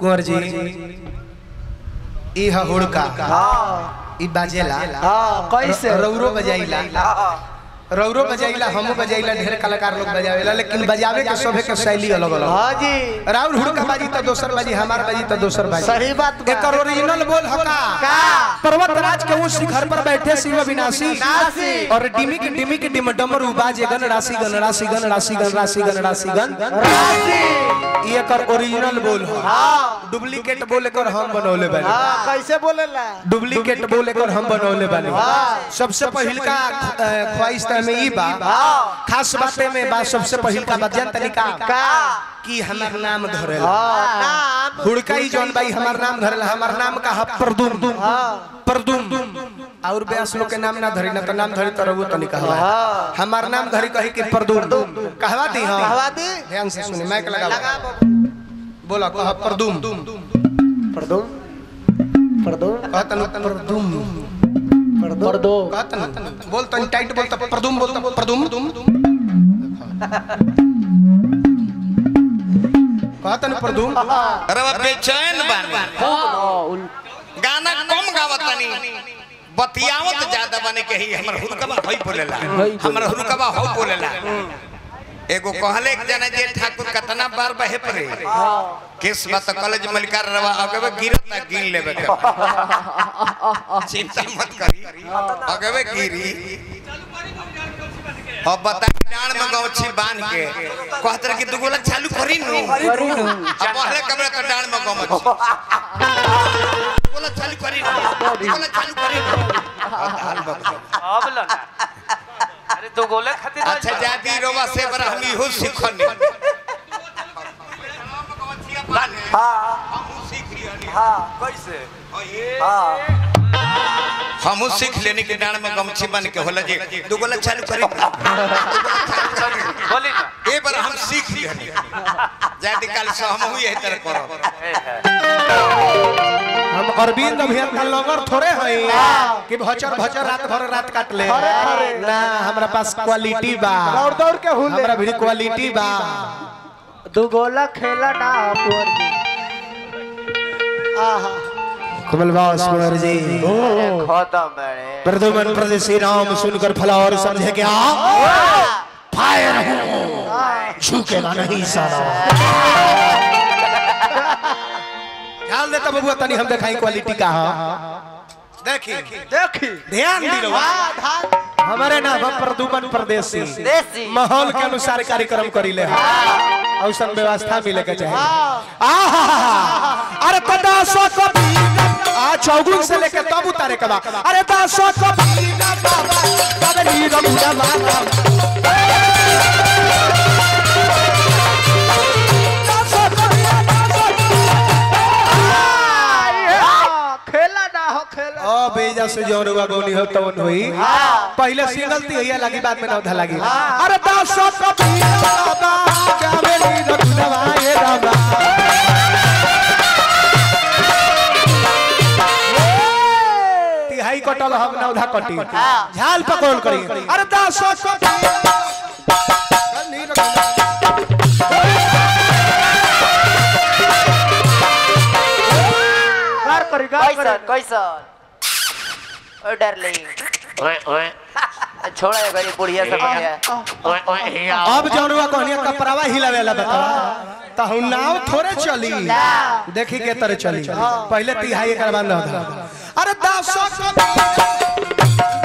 कुंवर जी ई ह हुड़का हाँ ई बाजेला हाँ कैसे रौरो बजाइला रौरो बजाइला हमू बजाइला ढेर कलाकार लोग बजावेला लेकिन बजावे के सभे के शैली अलग अलग हाँ जी राउर हुड़का बाजी तो दोसर बाजी हमार बाजी तो दोसर बाजी सही बात बा। एकर ओरिजिनल बोल हका का? पर्वत राज के उस शिखर पर बैठे शिव विनाशी विनाशी। और डिमिक डिमिक डिम डमरू बाजे गण राशि गण राशि गण राशि गण राशि गण राशि गण राशि ई एकर ओरिजिनल बोल ह हाँ डुप्लीकेट बोल एकर हम बनौले बानी हाँ कैसे बोलेला डुप्लीकेट बोल एकर हम बनौले बानी हाँ। सबसे पहिलका अ, ख्वाहिश त में ई बा हाँ खास बाते में बा सबसे पहिलका बात जान तरीका का कि हमार नाम धरेला हाँ नाम हुड़का ही जौन भाई हमार नाम धरेला हमार नाम का है परदुम हाँ परदुम और ब्यास लोग के नाम ना धरी ना तो नाम धरी तो रहू तनी कहवा हाँ हमार नाम धरी कही कि परदुम कहवा दी हां कहवा दी ध्यान से सुनी माइक लगा लगा बाबू। बोला कह परदुम परदुम परदुम कहतन परदुम परदुम कहतन बोल तनी टाइट बोल त परदुम बोल त परदुम कहतन परदुम रवा बेचैन बानी गाना कम गावतनी बतियावत ज्यादा बने के ही हमर हुरकबा होई बोलेला हमर हुरकबा हो बोलेला एगो कहले एक जना जे ठाकुर कतना बार बहे परे केस बात कॉलेज मलिकार रवा अगवे गिरता गिन लेबे के चिंता मत करी अगवे गिरी अब बता डांड में गौछी बांध के कहत रहे कि दुगोला चालू करी नु अब पहले कमरे तो डांड में गौछी दुगोला चालू करी नु दुगोला चालू करी नु अब लगा अरे दो गोले खातिर ना अच्छा जा। जादी रोवा से बरा हम इहो सिखनी हम सीख लियनी हाँ कैसे हम सीख लेनी के डांड में गमछी बन के होला जे दुगोला चालू करी बोली ना ए बार हम सीख लियनी जादी काल से हम हुई है तरह करो ए है। हम अरविंद अभियंता लंगर थोड़े हई कि भचर भचर रात भर रात काट ले ना हमरा पास क्वालिटी बा दौड़ दौड़ के हुले हमरा भी क्वालिटी बा दू गोला खेला ना कुंवर जी आहा कमल बास कुंवर जी खत्म बड़े प्रदुमन प्रदेशी राम सुनकर फला और समझे क्या फायर हूँ झुकेगा नहीं साला ख्याल देता बबुआ तनी हम दिखाई क्वालिटी का हाँ देखी देखी ध्यान दी रहो। वाह धान हमारे नाम है प्रदुमन प्रदेशी देसी माहौल के अनुसार कार्यक्रम करी ले औसन व्यवस्था मिले के चाहिए आहा अरे तो दासो को आ चौगुन से लेके तब उतारे के बा अरे दासो को बाबा नीरव बुढ़ा माता दासो को हाँ, खेला ना हो खेला ओ बेजा से जौन हुआ गौनी हो तवन हुई पहले सिंगल ती हैया लगी बाद में नौधा लगी अरे दासो को बाबा क्या मेरी रखनवा ये रामा तिहाई कटल हम नौधा कटी झाल पकड़ करी अरे दासो को गार करी गार कैसन करी कैसन ओ डार्लिंग छोड़ा ये गरी बुढ़िया सब बढ़िया अब जौन हुआ कहनिया कपड़ावा हिलावेला बतावा तो हम नाव थोड़े चली देखी के तरह चली पहले तिहाई एक बाद नौधा अरे दासो को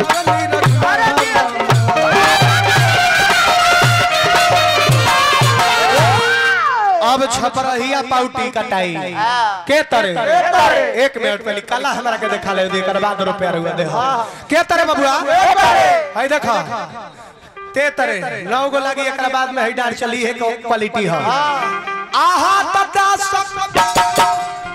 अब छपरहिया पाउटी कटाई के तरे एक मिनट पहले कला हमरा के देखा ले देकर बाद रुपया रुआ दे के तरे बबुआ हाय देखा ते तरे नौ गो लगी एकरा बाद में हई डार चली है क्वालिटी है आहा तदा सब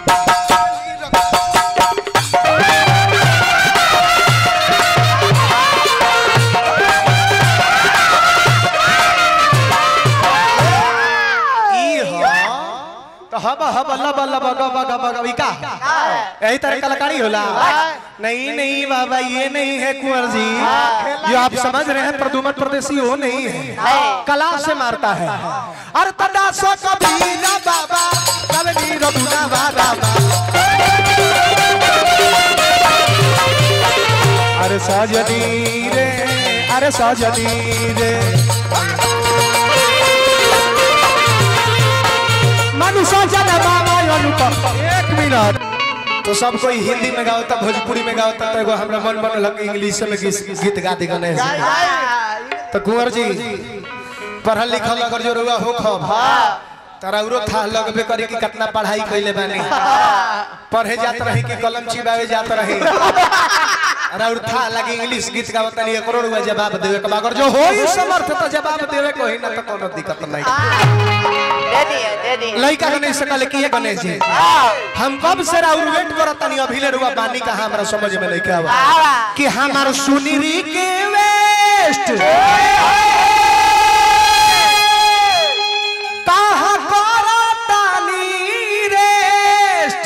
ई ह तो हब हब लब लब गब गब गब ई का यही तरह कलाकारी होला नहीं नहीं बाबा ये नहीं है कुंवर जी जो आप समझ रहे हैं प्रदुमन प्रदेशी वो नहीं है कला से मारता है अरे तदा सो कबीरा बाबा कबीर बुना बाबा मामा अरे सजनी रे अरे सजनी रे मनु सजन मामा अनुपम एक मिनट तो सब कोई हिंदी में गावता भोजपुरी में गावता तो एगो हमरा मन मन लग इंग्लिश में गीत गीत गा दी गणेश तो कुंवर जी पढ़ल लिखल अगर जो रुआ हो खब तारा उरो था लगबे करी कि कितना पढ़ाई कइले बानी पढ़े जात रही कि कलम चिबावे जात रही अरे और था लगे इंग्लिश गीत गावत नहीं एकरो रुआ जवाब देवे के अगर जो होई समर्थ तो जवाब देवे को ही ना तो कोनो दिक्कत नहीं दे दिए दे दिए लइका गणेश से कहले कि ये गणेश जी हम कब से राउर वेट करत तनी अभी ले रुआ बानी का हमरा समझ में नहीं के आवा कि हमार सुनीरी के वेस्ट कहाँ करतानी रेस्ट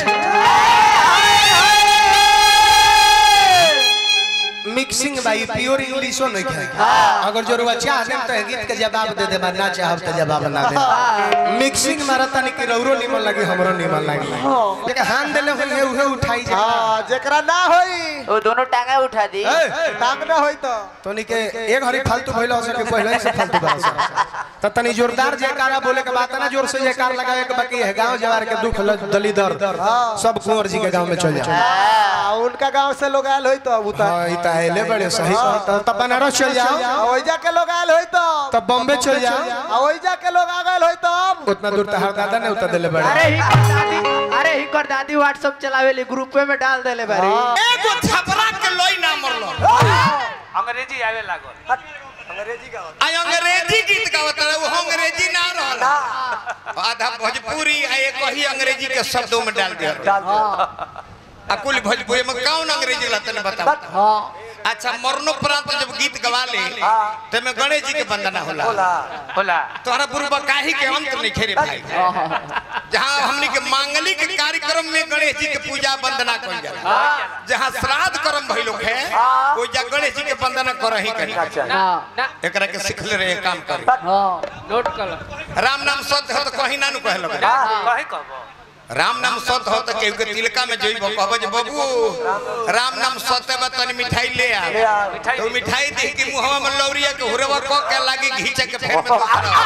मिक्सिंग भाई प्योर इंग्लिशो नहीं है अगर जो रुआ चाह दे तो गीत के जवाब दे दे ना चाहब तो जवाब ना दे मिक्सिंग मारता नहीं कि रौरो निमन लगी हमरो निमन लगी लेकिन हाथ देले होई उहे उठाई जा हाँ जेकरा ना होई वो दोनों टांगा उठा दी ए, टांग ना होई तो तोनी के एक हरी फालतू भइल हो सके पहले ही से फालतू बा त तनी जोरदार जयकारा बोले के बात है ना जोर से जयकार लगावे के बाकी है गांव जवार के दुख ल- दली दर्द सब कुंवर जी के गांव में चल जाए आ, उनका गांव से लोग आयल होई तो अब उतर हां ई त आइले बड़े सही त त बनारस चल जाओ ओइजा के लोग आयल होई तो तब बॉम्बे चल जाओ आ ओइजा के लोग आ गए होई तो अब उतना दूर तहार दादा ने उतर दिले बड़े अरे ही कर दादी अरे ही कर दादी व्हाट्सएप चलावेली ग्रुप में डाल देले बारी एगो छपरा के लोई ना मरलो अंग्रेजी आवे लागल आई अंग्रेजी गीत गावत रहे वो अंग्रेजी ना रहल आधा भोजपुरी आ एक ही अंग्रेजी के शब्दों में डाल दिया आ कुल भोजपुरी में कौन अंग्रेजी ला तने बताओ अच्छा मरणोपरांत जब गीत गवा ले तो में गणेश जी के वंदना होला होला तोहरा बुरबा काहे के अंत नहीं खेरे भाई जहाँ हमनी के मांगलिक कार्यक्रम में गणेश जी के पूजा वंदना कइल जाला जहाँ श्राद्ध कर्म भइलो है वो जा गणेश जी के वंदना करही करी एकरा के सिखले रहे काम कर नोट कर राम नाम सत्य हो तो कहीं ना नु कहलो कहे कहबो राम नाम सत्य हो तो केहू के तिलका में जइबो कहबो जे बाबू राम नाम सत्य बा तनी मिठाई ले आ मिठाई तो मिठाई देख के मुहवा में लौरिया के हुरवा क के लागी घींचे के फेर में दूसरा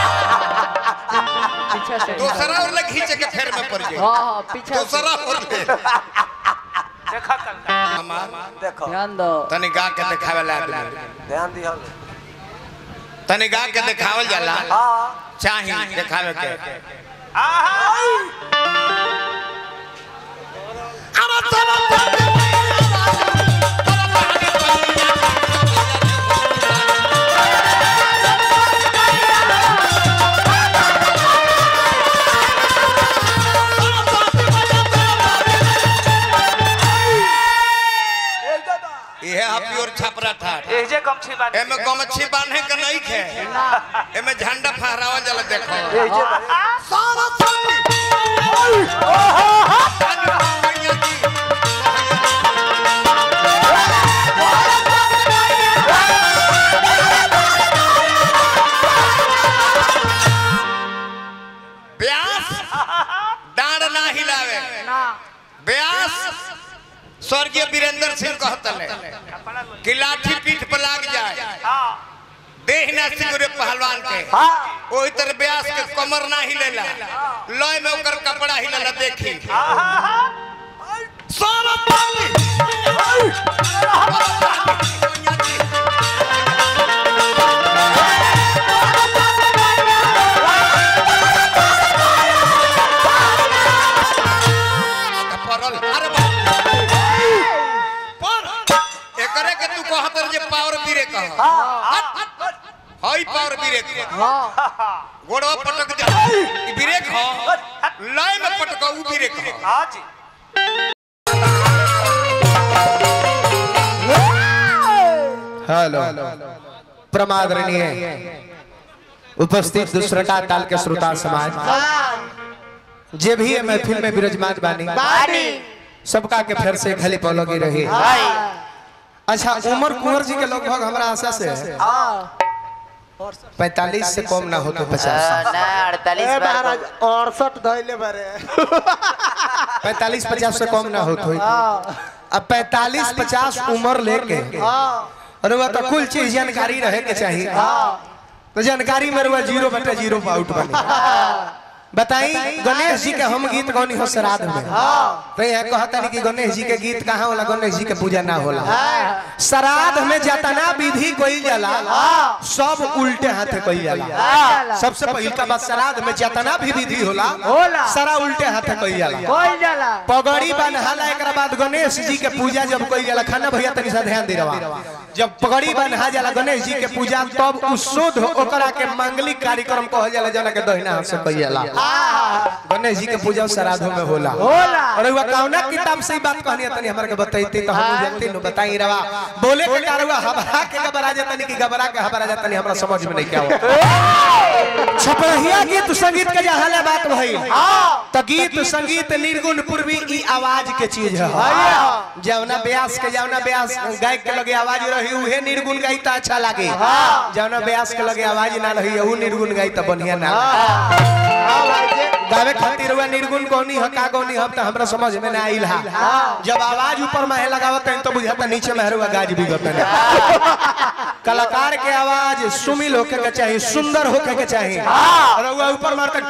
पीछे से दूसरा और लग घींचे के फेर में पड़ जाए हां हां पीछे से दूसरा और ले देखा कल हमार ध्यान दो तनी गा के देखावे ला आदमी ध्यान दिया तनी गा के देखावल जाला चाही देखावे के ये है प्योर छपरा ठाट एजे गमछी बांध एमे गमछी बांधे के नहीं खे एमे झंडा फहरावल जाला देखो सारा संगी व्यास डांड ना हिलावे व्यास स्वर्गीय वीरेंद्र सिंह कहतले कि लाठी पीठ पर लाग जाए देह ना सिंगरे पहलवान के ओही तरह व्यास के कमर ना हिलेला लय में ओकर कपड़ा हिलेला देखी सारा पानी परल अरे बाप पर एकरे के तू कहत रहे जे पावर बीरे कह हई पावर बीरे कह गोड़वा पटक जा ई ब्रेक ह लय में पटक उ ब्रेक ह हाँ जी हेलो प्रमादरणीय उपस्थित दूसरका ताल के श्रोता समाज जे भी है महफिल में विराजमान बानी बानी सबका के फिर से खाली पलोगी रही भाई अच्छा उमर कुंवर जी के लगभग हमारा आशा से पैतालीस से कम ना हो तो पचास ना अड़तालीस ए बार महाराज अड़सठ धैले बारे पैतालीस पचास से कम ना होत होई अब पैतालीस पचास उम्र लेके अरे वह तो कुल चीज जानकारी रहे के चाहिए तो जानकारी में रुआ जीरो बटे जीरो पे आउट बने बताई गणेश जी के हम गीत गौनी हो श्राद्ध में तो यह कहता नहीं कि गणेश जी के गीत कहाँ होला गणेश जी के पूजा ना होला श्राद्ध में जतना विधि कोई जाला सब उल्टे हाथे कोई जाला सबसे पहिल का बात श्राद्ध में जतना भी विधि होला होला। सारा उल्टे हाथे कोई जाला कोई जाला पगड़ी बन्हाला एक बाद गणेश जी के पूजा जब कोई जाला खाना भैया तनी सा ध्यान दे रहा जब पगड़ी बन्हा जाला गणेश जी के पूजा तब उ शुद्ध ओकरा के मांगलिक कार्यक्रम कहल जाला जना के दहिना हाथ से कई जाला गणेश जी के पूजा श्राद्धों में होला होला। और हुआ कौना किताब से ही बात कहनी तनी हमरा के बताइते तो हम जानते न बताई रवा बोले के कारवा घबरा के घबरा जातनी कि घबरा के घबरा जातनी हमरा समझ में नहीं क्या हुआ छपरहिया गीत संगीत के जहाँ ले बात भई तो गीत संगीत निर्गुण पूर्वी ई आवाज के चीज है जवना ब्यास के जवना ब्यास गायक के लगे आवाज रही उहे निर्गुण गाई तो अच्छा लागे जवना ब्यास के लगे आवाज ना रही उ निर्गुण गाई तो बढ़िया ना लागे। गावे खातिर हुआ निर्गुण कौनी है का कौनी है तो हमरा समझ में ना आइल हा जब आवाज ऊपर में लगावत है तो बुझाता नीचे में हरुआ गाज भी गत कलाकार के आवाज सुमिल होके के चाहिए सुंदर होके के चाहिए और हुआ ऊपर मारकर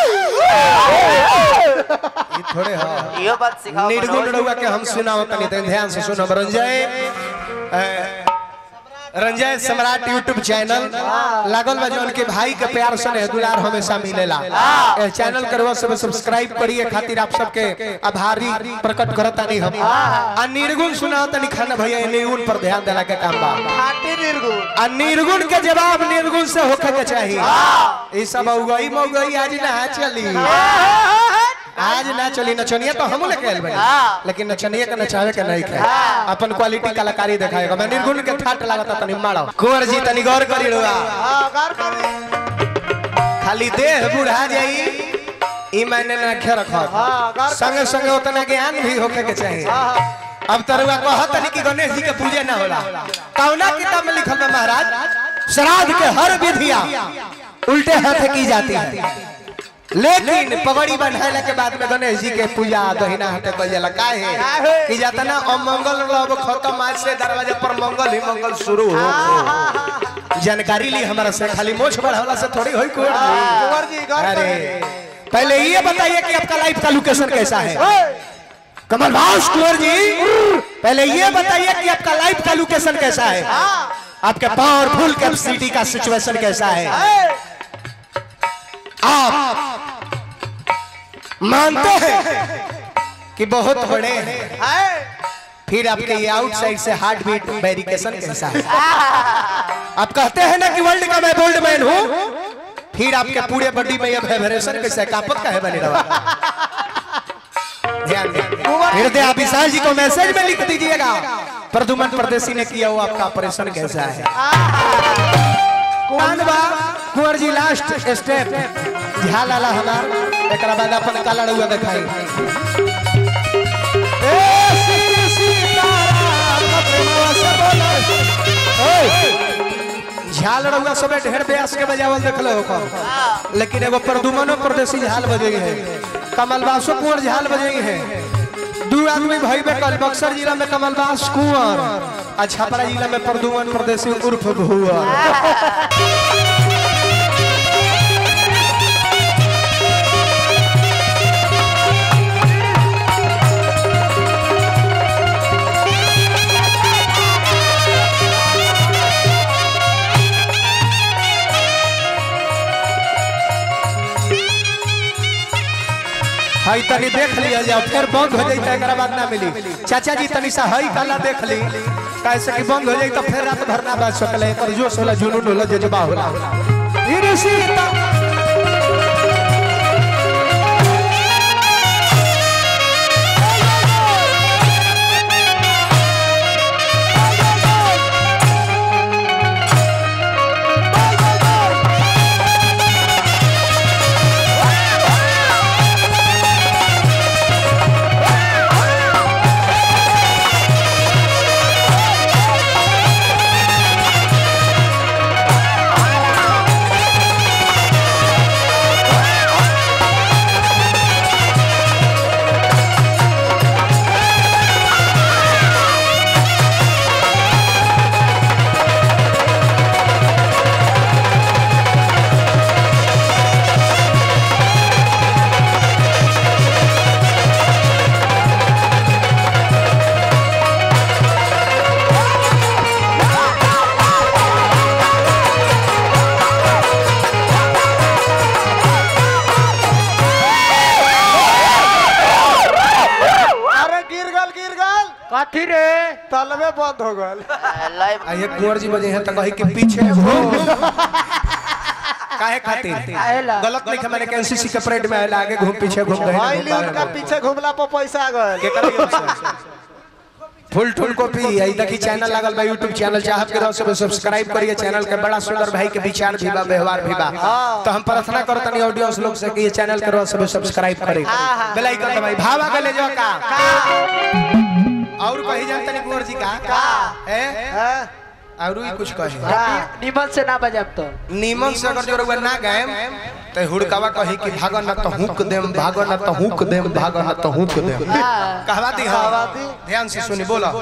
ये थोड़े हाँ यो बात सिखाओ निर्गुण मनोज। रहुआ के हम सुनाओ तनी तनी ध्यान से सुनो रंजय अ, रंजय सम्राट यूट्यूब चैनल लागल बा जौन के भाई के प्यार से दुलार हमेशा मिलेला ए चैनल करवा सब सब्सक्राइब करिए खातिर आप सबके आभारी प्रकट करता नहीं हम आ निर्गुण सुनाओ तनी खाना भैया ये निर्गुण पर ध्यान देला के काम बा खाटी निर्गुण आ निर्गुण के जवाब निर्गुण से होखे के चाहिए ई सब उगई मौगई आज ना चली आज ना चली नचनिया तो हम लेके आइल बानी लेकिन नचनिया के नचावे के नहीं खाए अपन क्वालिटी कलाकारी दिखाएगा मैं निर्गुण के ठाट लागता तनी मारो कुंवर जी तनी गौर करी रुआ खाली देह बुढ़ा जाई ई मैंने ना खे रखा संगे संगे उतना ज्ञान भी होके के चाहिए अब तरुआ कहत नहीं कि गणेश जी के पूजे ना होला कौना किताब में लिखल है महाराज श्राद्ध के हर विधिया उल्टे हाथ की जाती है लेकिन पगड़ी बंधाइला के बाद में गणेश जी के पूजा दहिना हाथे कइल जाला काहे कि जतना अमंगल रब खत्म आज से दरवाजा पर मंगल ही मंगल शुरू हो जानकारी ली हमारा से खाली मोछ बढ़ावला से थोड़ी होई कुंवर जी कुंवर जी गौर अरे करें। पहले ये बताइए कि आपका लाइफ का लोकेशन कैसा है कमल भास कुंवर जी पहले ये बताइए कि आपका लाइफ का लोकेशन कैसा है आपके पावरफुल कैपेसिटी का सिचुएशन कैसा है आप मानते हैं कि बहुत बड़े हैं फिर आपके ये आउटसाइड से हार्ट बीट वेरिकेशन कैसा है आप कहते हैं ना कि वर्ल्ड का मैं गोल्ड मैन हूं फिर आपके पूरे बॉडी में ये वाइब्रेशन कैसा है कापत का है बने रहा ध्यान दें हृदय आप विशाल जी को मैसेज में लिख दीजिएगा प्रदुमन परदेसी ने किया हुआ आपका ऑपरेशन कैसा है कौन बा कुंवर जी लास्ट स्टेप झा लाला हमार एक बाद अपन काला रउआ दिखाई ए श्री सीताराम प्रेमवा से बोले। ओए, झाल रउआ सबे ढेर ब्यास के बजावल देखले हो लेकिन एगो प्रदुमनो परदेसी झाल बजे है कमलबासो कुंवर झाल बजे है दू आदमी भाई में कल बक्सर जिला में कमलबास कुंवर आ छपरा जिला में प्रदुमन परदेसी उर्फ भुआ हई तनी देख लिया जाओ फिर बंद हो जाई त एकरा बाद ना मिली चाचा जी तनी सा हई काला देख ली कैसे कि बंद हो जाई तो फिर रात भर ना बाज सकले एकर जोश होला जुनून होला जज्बा होला ईरे सीता कथी रे तलवे बंद हो गल लाइव आ ये कुंवर जी बजे हैं तो कही कि पीछे घूम काहे खातिर काहेला? गलत नहीं मैंने एनसीसी के परेड में आएला आगे घूम पीछे घूम गए भाई ली उनका पीछे घुमला पर पैसा आ गल फुल ठुल कॉपी आई देखी चैनल लागल बा यूट्यूब चैनल चाहत के रहो सब सब्सक्राइब करिए चैनल के बड़ा सुंदर भाई के विचार भी बा व्यवहार भी बा तो हम प्रार्थना करत तनी ऑडियंस लोग से कि ये चैनल के रहो सब सब्सक्राइब करे बेल आइकन दबाई भावा के ले जाओ का और कही जान तनी कुंवर जी का का है और ही कुछ कहे नी- निमन से ना बजाब तो नीमन से अगर जो रउआ ना गाएम तो हुड़कावा कही कि भागो ना तो हुक देम भागो ना तो हुक देम भागो ना तो हुक देम कहवा दी कहवा दी ध्यान से सुनी बोला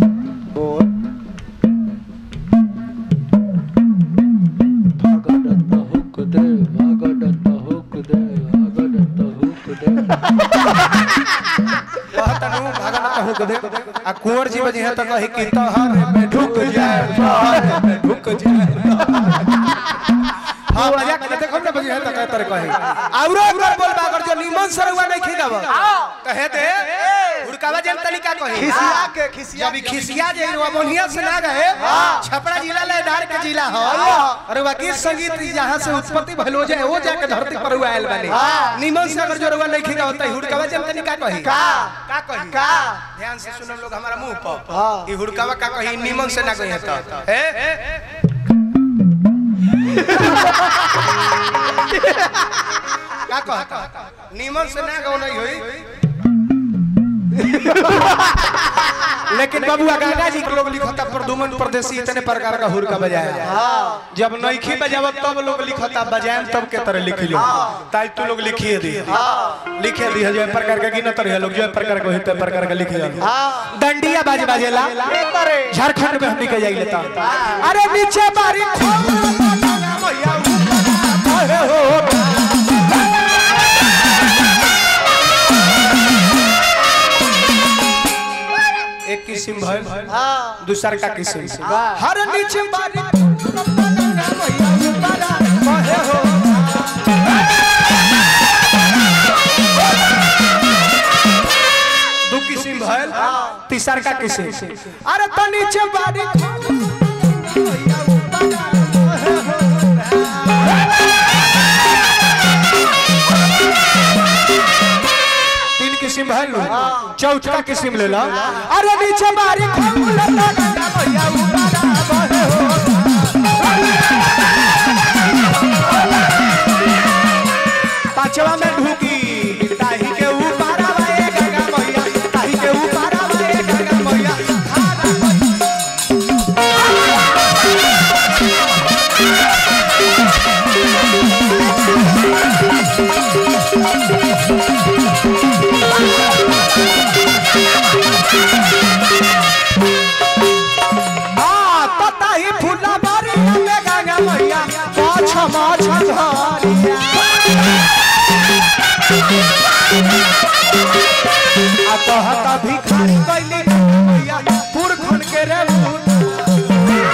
कहतनु भागो ना तो हुक देम आ कुंवर जी बजे है तो कही कि तोहर में ढुक जाए तोहर में ढुक जाए हाँ बजा के देखो ना बजे है तो कहते रहे कही औरो अगर बोल अगर जो नीमन से रउआ नहीं खिदाव कहे दे हुड़कावा जन तरीका कही खिसिया के खिसिया जब ई खिसिया जे रुआ मोनिया से ना गए छपरा जिला लेदार के जिला हो अरे वाकी संगीत जहां से उत्पत्ति भलो जाए वो जाके धरती पर हुआ आयल बने निमन से अगर जो रुआ नहीं खिदा होता हुड़कावा जन तरीका कही का का कही का ध्यान से सुनो लोग हमारा मुंह पर ई हुड़कावा का कही निमन से ना कही तो ए का कहता निमन से ना गौ नहीं होई लेकिन बबुआ गागा जी के लोग लिखता प्रदुमन परदेसी इतने प्रकार का हुरका बजाया जब नईखी बजाव तब लोग लिखता बजाएम तब के तरह लिख लो ताई तू लोग लिखिए दी लिखे दी जो प्रकार का गिनत रहे लोग जो प्रकार को हित प्रकार का लिख दंडिया बाज बाजेला झारखंड में हमनी के जाई लेता अरे नीचे बारी भैया ऊपर हो एक किस्म भइल दूसर का किस्म हर नीचे बारी भैया ऊपर कहे हो दू किस्म भइल तीसर का किस्म अरे तो नीचे बारी भैया ऊपर कहे हो तीन किस्म भइल चौथा किस्म ले लो अरे नीचे बारी भैया ऊपर कहे हो पांचवा में ढूकी ताही के ऊपर आवे गंगा मैया ताही के ऊपर आवे गंगा मैया आ तो ताही फूला बारी में गंगा मैया पाछ माछ धारिया आ कहता भिखारी कैली मैया पुरखन के रे भूत।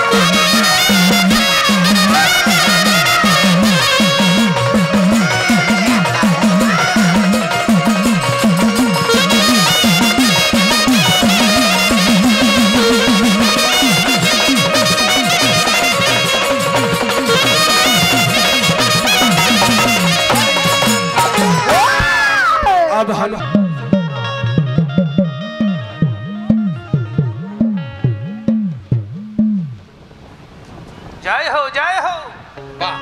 अब हम जय हो जय हो वाह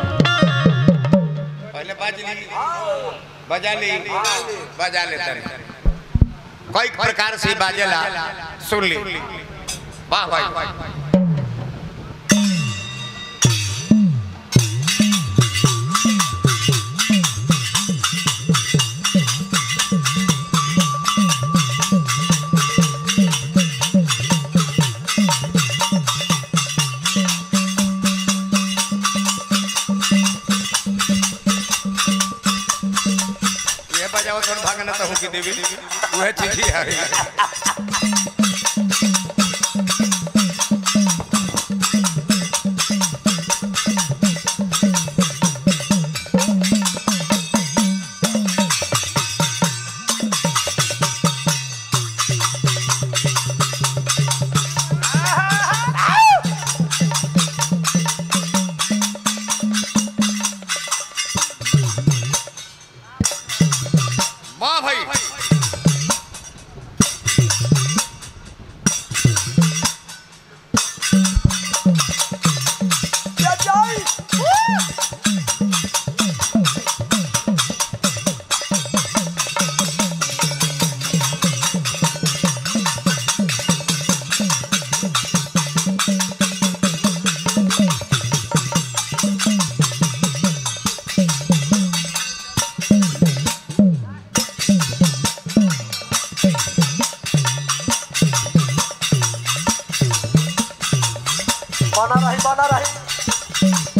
पहले बाज ली बजा ली बजा ले तारी कई प्रकार से बाजेला सुन ली वाह भाई ये बजाओ थोड़ा भागना तो हूँ की देवी वह चीज ही है बना रही बना रही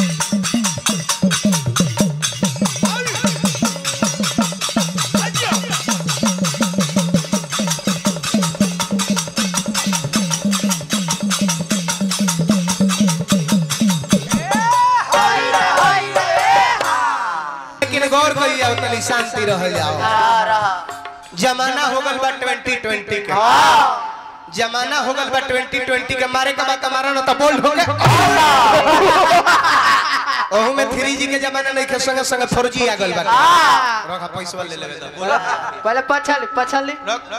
लेकिन गौर करिए तनी शांति रह जाओ हाँ, रहा जमाना हो गल बा 2020 के जमाना हो गल बा 2020 के मारे का बात मारा ना तो बोल हो ओहू में 3G के जमाना नहीं के संगे संगे 4G आ गल बा रखा पैसा ले लेबे तो बोला पहले पछल पछल रख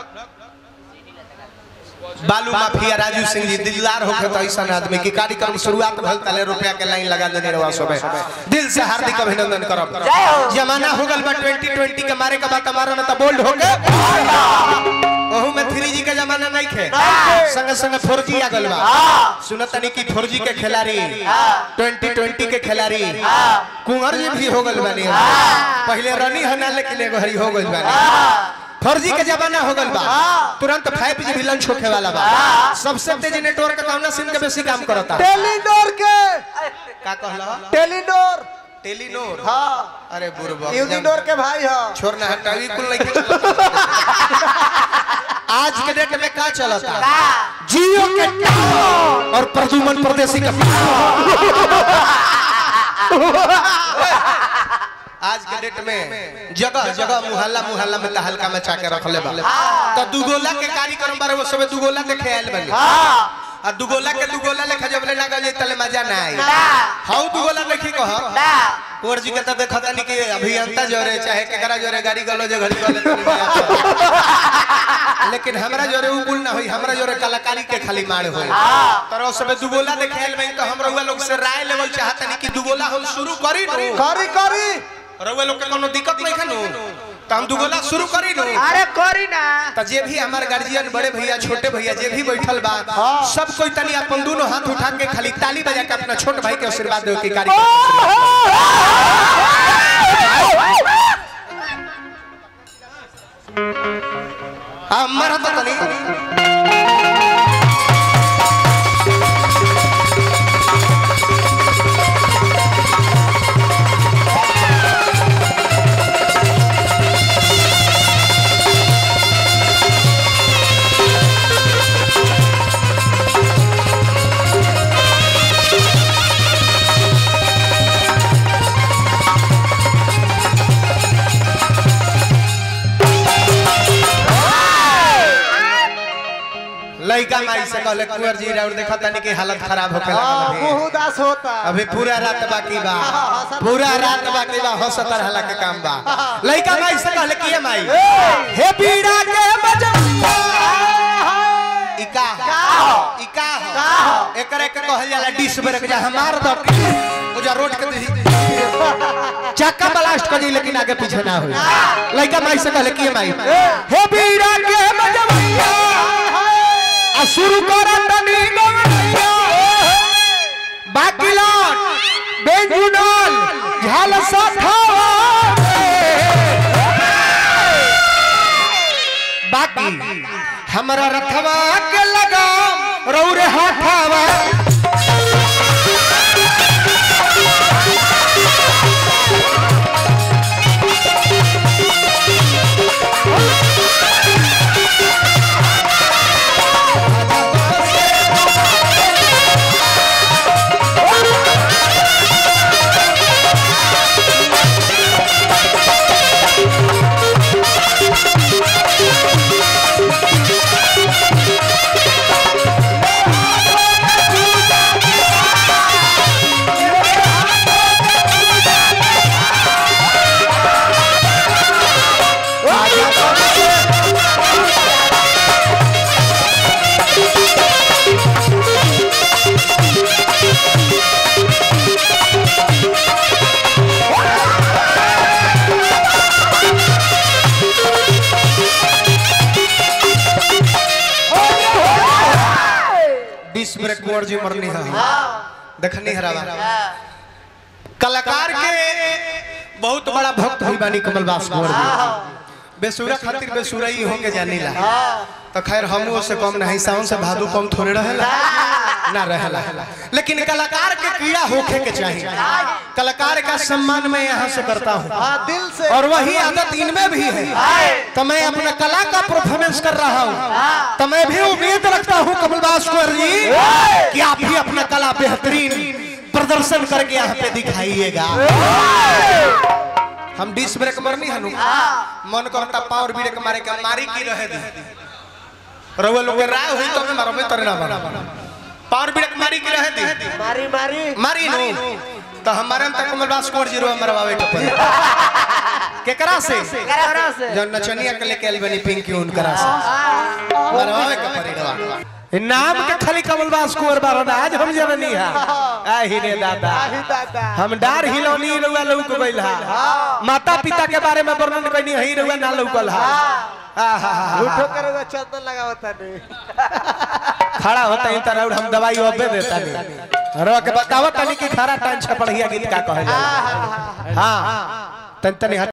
बालू माफिया राजू सिंह जी दिलदार होके तो ऐसा आदमी की कार्यक्रम शुरुआत भल तले रुपया के लाइन लगा देने रवा सबे दिल से हार्दिक अभिनंदन करब जय हो। जमाना हो गल बा 2020 के मारे का बात मारो ना तो बोल्ड हो गए ओहू में 3G के जमाना नहीं खे संगे संगे 4G आ गल बा सुनत तनी की 4G के खिलाड़ी 2020 के खिलाड़ी कुंवर जी भी हो गल बानी पहले रनी हना लेकिन एगो हरी हो गल बानी फर्जी के जमाना हो गल बा तुरंत 5G भी लॉन्च होखे वाला बा सबसे तेज नेटवर्क कौन सिम के बेसी काम करता टेलीनोर के का कहला टेलीनोर टेलीनोर हाँ अरे बुरबा यूनिनोर के भाई हो छोड़ना हटावी कुल नहीं के चलता। आज के डेट में का चलता जियो के टावर और प्रदुमन परदेसी का आज के डेट में जगह जगह मुहल्ला मुहल्ला में तहलका मचा के रख ले बा तो दुगोला के कार्यक्रम बारे वो सब दुगोला देखे आयल बनी आ दुगोला के दुगोला लेखा जब ले लागल जे तले मजा ना आई हाउ दुगोला देखी कह कुंवर जी के तो देखत नहीं कि अभियंता जोरे चाहे केकरा जोरे गाड़ी गलो जे घड़ी वाले तनी में आता। लेकिन हमरा जोरे उ कुल ना होई हमरा जोरे कलाकारी के खाली मार होई तर सब दुगोला देखे आयल बनी तो हम रउआ लोग से राय लेवल चाहत नहीं कि दुगोला हम शुरू करी नु करी करी रउआ लोग के कोनो दिक्कत नहीं खनु तो हम दुगोला शुरू करी नु अरे करी ना तो जे भी हमार गार्जियन बड़े भैया छोटे भैया जे भी बैठल बा सब कोई तनी अपन दोनों हाथ उठा के खाली ताली बजा के अपना छोट भाई के आशीर्वाद दे के कार्यक्रम हमारा तो तनी लड़का माई से कहले कुंवर जी राउर देखा तनी की हालत खराब होके हाँ लागल मुंह है उदास होता अभी पूरा रात बाकी बा पूरा रात बाकी बा हो सतर हला के काम बा लड़का माई से कहले की माई हे पीड़ा के बजवा इका इका एकरे के कहल जाला डिश ब्रेक जा हमार द उजा रोड के दी चक्का ब्लास्ट कर दी लेकिन आगे पीछे ना होई लड़का माई से कहले की माई हे पीड़ा के बजवा आ शुरू कर तनी गवैया बाकी लौट बेजुनल झाल साथावा बाकी हमरा रथवा के लगाम रौरे हाथावा डिश ब्रेक कुंवर जी मरनी है देखनी हरावा कलाकार के बहुत बड़ा भक्त हुई बानी कमल बास कुंवर जी बेसुरा खातिर बेसुरा ही होके जानी ला तो खैर हम से कम नहीं साउंड से भादू कम थोड़े रहेला ना रहेला लेकिन कलाकार के कीड़ा होखे के चाहिए कलाकार का सम्मान मैं यहाँ से करता हूँ हाँ दिल से और वही आदत इनमें भी है तो मैं अपना कला का परफॉर्मेंस कर रहा हूँ तो मैं भी उम्मीद रखता हूँ कमलदास कुंवर जी कि आप भी अपना कला बेहतरीन प्रदर्शन करके यहाँ पे दिखाइएगा हम डिस ब्रेक मरनी हनु मन करता पावर ब्रेक मारे के मारी की रहे दे रउआ लोग के राय हुई तो मैं मारो में तरे ना मारो पावर ब्रेक मारी की रहे दे मारी मारी मारी नु तो हमारे में तक कमलदास कुंवर जी रो मरवावे के पड़े केकरा से करा से जो नचनिया के लेके आइल बनी पिंकी उनकरा से मरवावे के पड़ी रवा नाम के खाली कमलदास कुंवर बारन आज हम जननी है आही रे दादा आही दादा हम डार हिलौनी रउआ लौक गइल हा माता पिता के बारे में वर्णन कइनी हई रउआ ना लौकल हा आहा उठो करोगे चंदन लगावता नहीं खड़ा होता ही तरह हम दवाई अबे देता नहीं रो के बतावत तनी कि खरा टाइम छपड़िया गीत का कहे जाला हां तन तनी